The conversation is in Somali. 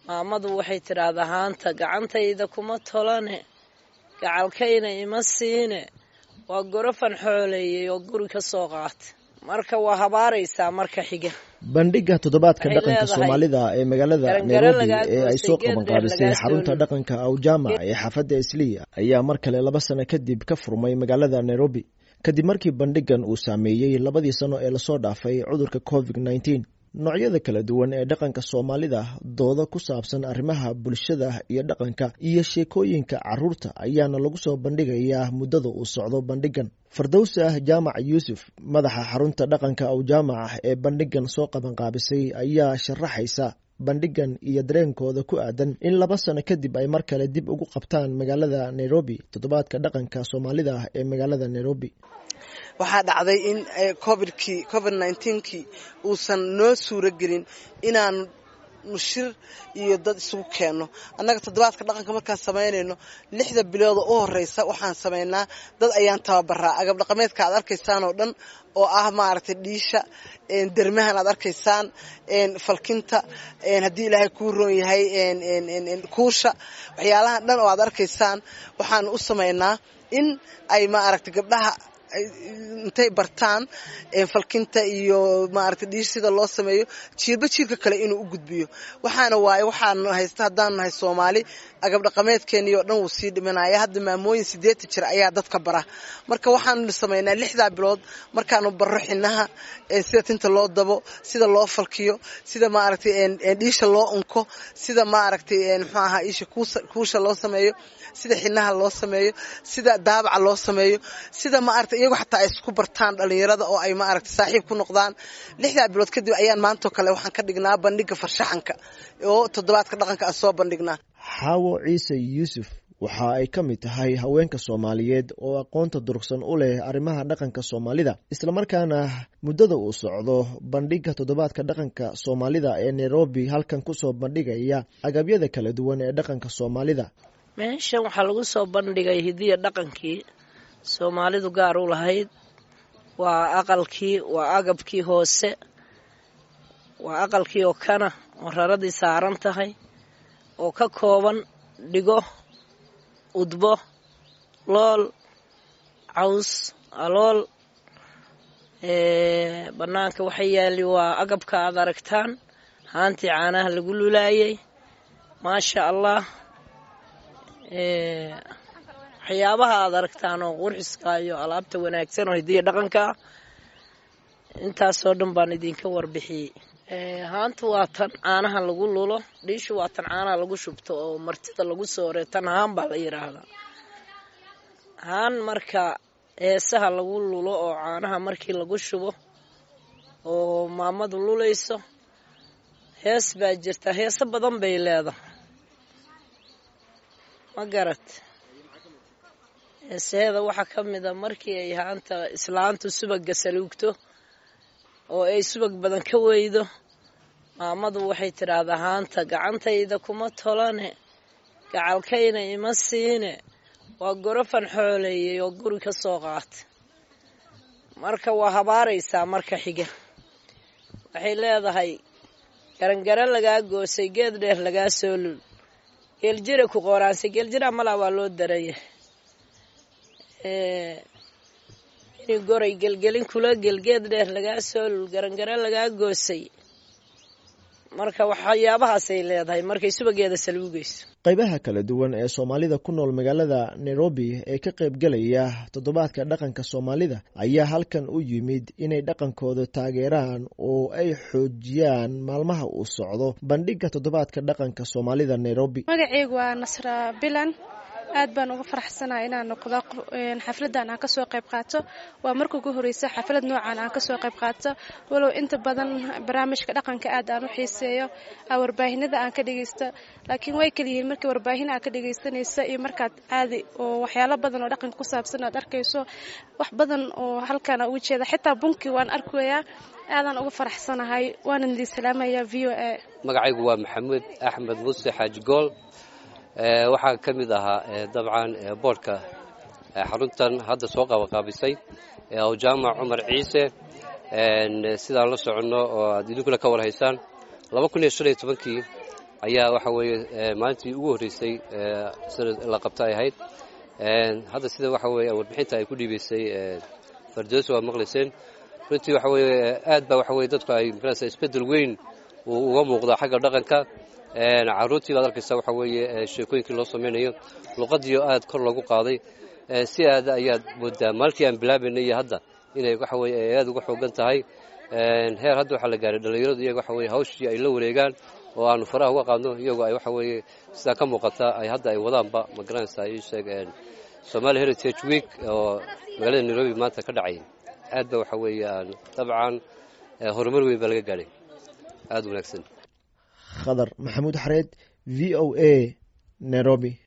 maamadu waxay tidhaahdaa haanta gacantayda kuma tolane gacalkayna ima siine waa gorofan xooleeyey oo guri ka soo qaata marka waa habaaraysaa marka xiga bandhiga toddobaadka dhaqanka soomaalida ee magaalada nairobi ee ay soo qabanqaabisay xarunta dhaqanka awjaamac ee xaafadda isliya ayaa mar kale laba sano kadib ka furmay magaalada nairobi kadib markii bandhigan uu saameeyey labadii sano ee lasoo dhaafay cudurka covid nneteen noocyada kala duwan ee dhaqanka soomaalida dooda ku saabsan arrimaha bulshada iyo dhaqanka iyo sheekooyinka caruurta ayaana lagu soo bandhigayaa muddada uu socdo bandhigan fardowsa jaamac yuusuf madaxa xarunta dhaqanka awjaamac ee bandhigan soo qabanqaabisay ayaa sharaxaysa bandhigan iyo dareenkooda ku aadan in laba sano kadib ay mar kale dib ugu qabtaan magaalada nairobi toddobaadka dhaqanka soomaalida ee magaalada nairobi waxaa dhacday in covidkii covid nneteen-kii uusan noo suuro gelin inaanu shir iyo dad isugu keenno annaga toddobaadka dhaqanka markaan samaynayno lixda bilooda u horeysa waxaan samaynaa dad ayaan tababaraa agab dhaqameedka aad arkaysaan oo dhan oo ah maaragtay dhiisha dermahan aad arkaysaan falkinta haddii ilaahay kuu roon yahay kuusha waxyaalahan dhan oo aad arkaysaan waxaan u samaynaa in ay maaragtay gabdhaha intay bartaan falkinta iyo maaragtay dhiish sida loo sameeyo jiirba jiirka kale inuu u gudbiyo waxaana waaye waxaan haysta haddaan nahay soomaali agab dhaqameedkeenii oo dhan wuu sii dhimanaya hadda maamooyin sideetan jir ayaa dadka bara marka waxaanu samaynaa lixdaa bilood markaanu barro xinaha sida tinta loo dabo sida loo falkiyo sida maaragtay dhiisha loo unko sida maaragtay muxuu ahaa isha kuusha loo sameeyo sida xinaha loo sameeyo sida daabaca loo sameeyo sida maaragtay iyagu xataa ay isku bartaan dhalinyarada oo ay maaragtay saaxiib ku noqdaan lixdaa bilood kadib ayaan maantoo kale waxaan ka dhignaa bandhiga farshaxanka oo toddobaadka dhaqanka aan soo bandhignaa xaawo ciise yuusuf waxa ay ka mid tahay haweenka soomaaliyeed oo aqoonta durugsan u leh arrimaha dhaqanka soomaalida islamarkaana muddada uu socdo bandhiga toddobaadka dhaqanka soomaalida ee nairobi halkan kusoo bandhigaya agabyada kala duwan ee dhaqanka soomaalida meeshan waxaa lagu soo bandhigay hidiya dhaqankii soomaalidu gaar u lahayd waa aqalkii waa agabkii hoose waa aqalkii oo kana oo raradii saaran tahay oo ka kooban dhigo udbo lool caws alool bannaanka waxa yaali waa agabka aad aragtaan haantii caanaha lagu lulaayay maasha allah waxyaabaha aad aragtaan oo qurxiska iyo alaabta wanaagsan oo hidiya dhaqanka ah intaasoo dhan baan idinka warbixiyey haanta waa tan caanaha lagu lulo dhiishu waa tan caanaha lagu shubto oo martida lagu soore tan haan baa la yidhaahdaa haan marka heesaha lagu lulo oo caanaha markii lagu shubo oo maamadu lulayso hees baa jirta heeso badan bay leedahay ma garat heesaheeda waxaa ka mid a markii ay haanta islaantu subaga saluugto oo ay subag badan ka weydo maamadu waxay tidhaahdaa haanta gacantayda kuma tolane gacalkayna ima siine waa gorofan xooleeyey oo guri ka soo qaata marka waa habaaraysaa marka xiga waxay leedahay garangaro lagaa goosay geed dheer lagaa soo lul geeljira ku qoraanse geeljira malaa waa loo daraya in goray gelgelin kula gelgeed dheer lagaa soo lul garangaro lagaa goosay marka waxyaabahaasay leedahay markay subageeda saluugayso qaybaha kala duwan ee soomaalida ku nool magaalada nairobi ee ka qaybgalaya toddobaadka dhaqanka soomaalida ayaa halkan u yimid inay dhaqankooda taageeraan oo ay xoojiyaan maalmaha uu socdo bandhiga toddobaadka dhaqanka soomaalida nairobi magaceygu waa nasra bilan aad baan uga faraxsanaha inaan noqdo xafladan aan kasoo qayb qaato waa marka ugu horeysa xaflad noocan aan kasoo qayb qaato walow inta badan barnaamijka dhaqanka aad aan u xiiseeyo warbaahinada aan ka dhegeysto laakiin way kaliyihiin markii warbaahin aad ka dhegeysanaysa iyo markaad caadi oo waxyaalo badan oo dhaqanka ku saabsan aad arkayso wax badan oo halkaan uga jeeda xitaa bunkii waan arkayaa aadaan uga faraxsanahay waanan idin salaamaya v o a magacaygu waa maxamuud axmed muuse xaaji gool waxaa ka mid ahaa dabcan boodhka xaruntan hadda soo qabanqaabisay awjaamac cumar ciise sidaan la soconno oo aad idinkuna ka warhaysaan laba kun iyo shan iyo tobankii ayaa waxa weeye maalintii ugu horreysay sanad la qabta ay ahayd hadda sida waxa weeye warbixinta ay ku dhiibaysay fardoso waa maqlayseen runtii waxa weeye aad baa waxa weye dadku ay magaraysa isbeddel weyn uu uga muuqdaa xagga dhaqanka carruurtii baad arkaysa waxa weeye sheekooyinkii loo samaynayo luqadiio aad kor loogu qaaday si aad ayaad moodaa maalkii aan bilaabaynay iyo hadda inay waxa weye ay aad uga xoogan tahay heer hadda waxaa la gaaray dhallinyaradu iyaga waxa weye hawshii ay la wareegaan oo aanu faraha uga qaadno iyagoo ay waxa weeye sidaa ka muuqata ay hadda ay wadaanba ma garanaysaa ii sheeg somaali heritage week oo magaalada nairobi maanta ka dhacay aad ba waxa weeye aan dabcan horumar weyn baa laga gaadhay aada wanaagsan khadar maxamuud xareed v o a nairobi